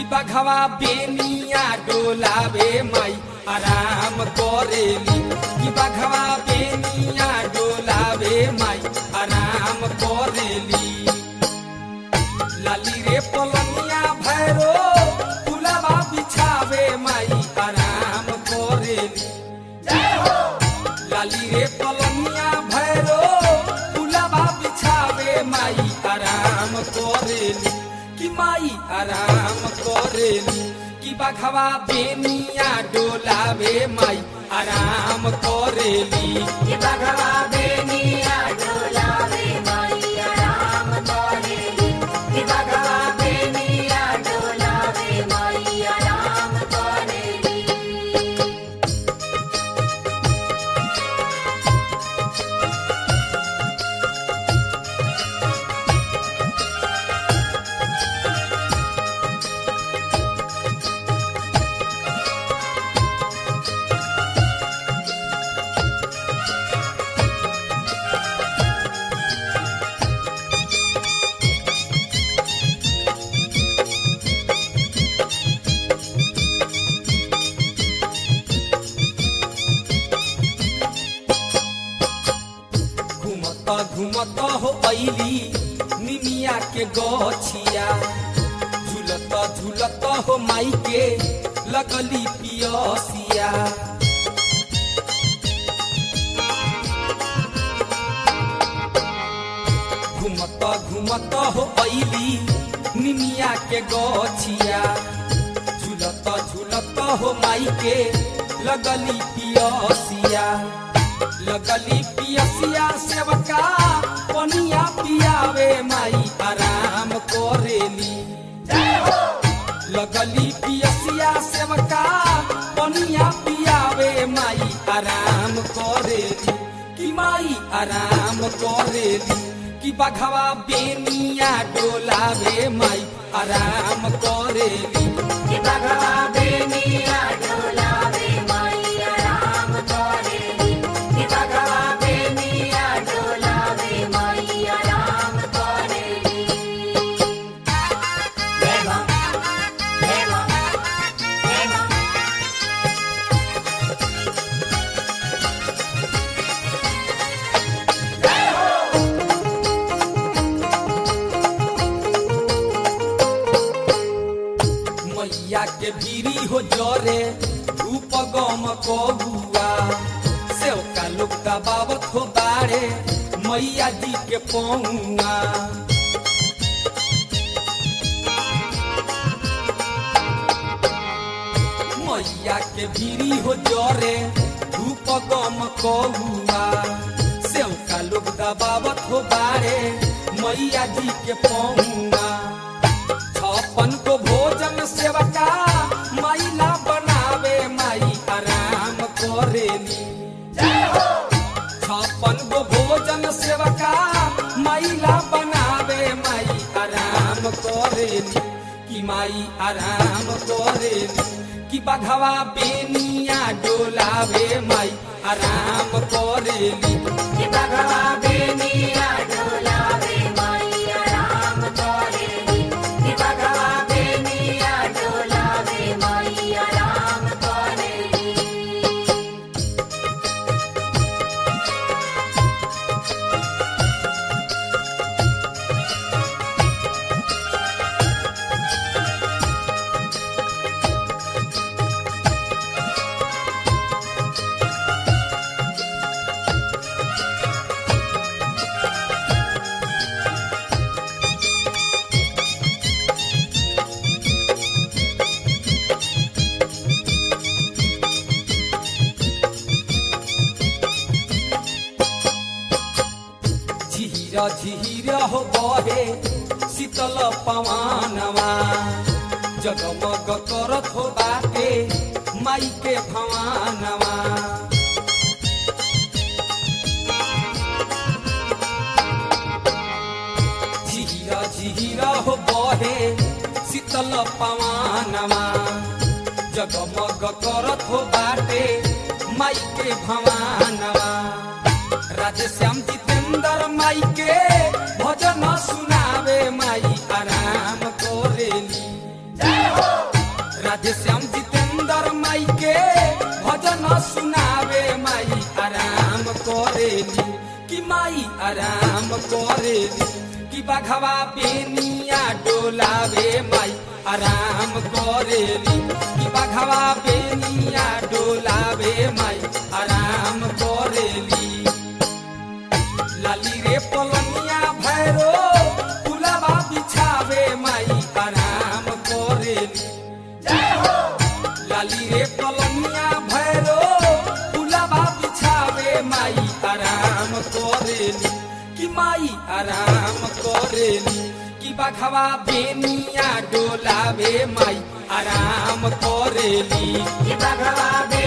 बघवा बेनिया डोलावे माई आराम करेली कि बघवा बेनिया डोलावे माई आराम करेली लाली रे पलनिया भैरो पुलवा बिछावे माई आराम करेली लाली रे पलनिया भैरो पुलवा बिछावे माई आराम करेली कि माई आराम करेली कि बघवा बेनिया डोलावे माई आराम करेली कि बघवा बेनिया डोलावे माई आराम करेली कि बघवा बेनिया डोलावे माई आराम करेली घुमत घुमत हो ऐली निमिया के गछिया झुलत झुलत हो माई के लगली पियसिया घुमत घुमत हो ऐली निमिया के गछिया झुलत झुलत हो माई के लगली पियसिया लगली पियसिया सेवका पनिया पियावे माई आराम करेली लगली पियसिया सेवका पनिया पियावे माई आराम करेली कि माई आराम करेली कि बघवा बेनिया डोलावे माई आराम करेली कि बघवा बेनिया डोलावे माई आराम करेली कि बघवा बेनिया डोलावे माई आराम करेली जय मां जय मां जय मां मैया के भीरी हो जरे धूप गम कहुआ सेवका लोग दबावत हो बारे मैया जी के पहुआ मैया के भीरी हो जरे धूप गम कहुआ सेवका लोग दबावत हो बारे मैया जी के पहुआ छप्पन को भोजन सेवका मैला बनावे माई आराम करेली छप्पन को भोजन सेवका मैला बनावे माई आराम करेली कि माई आराम करेली कि बघवा बेनिया डोलावे माई आराम करेली कि बघवा बेनिया डोलावे माई आराम करेली कि बघवा बेनिया डोलावे माई आराम करेली झीर झीर हो बहे शीतल पवानवा जगमग करत हो बाटे माई के भवानवा झीर झीर हो बहे शीतल पवानवा जगमग करत हो बाटे माई के भवानवा राधे श्याम जितेंद्र माई के भजन सुनावे माई आराम करेली राधे श्याम जितेंद्र माई के भजन सुनावे माई आराम करेली कि माई आराम करेली कि बघवा बेनिया डोलावे माई आराम करेली कि बघवा बेनिया डोलावे माई आराम करेली लाली रे पलनिया भैरो पुलवा बिछावे माई आराम करेली लाली रे पलनिया भैरो पुलवा बिछावे माई आराम करेली कि माई आराम करेली कि बघवा बेनिया डोलावे माई आराम करेली कि भगवा बे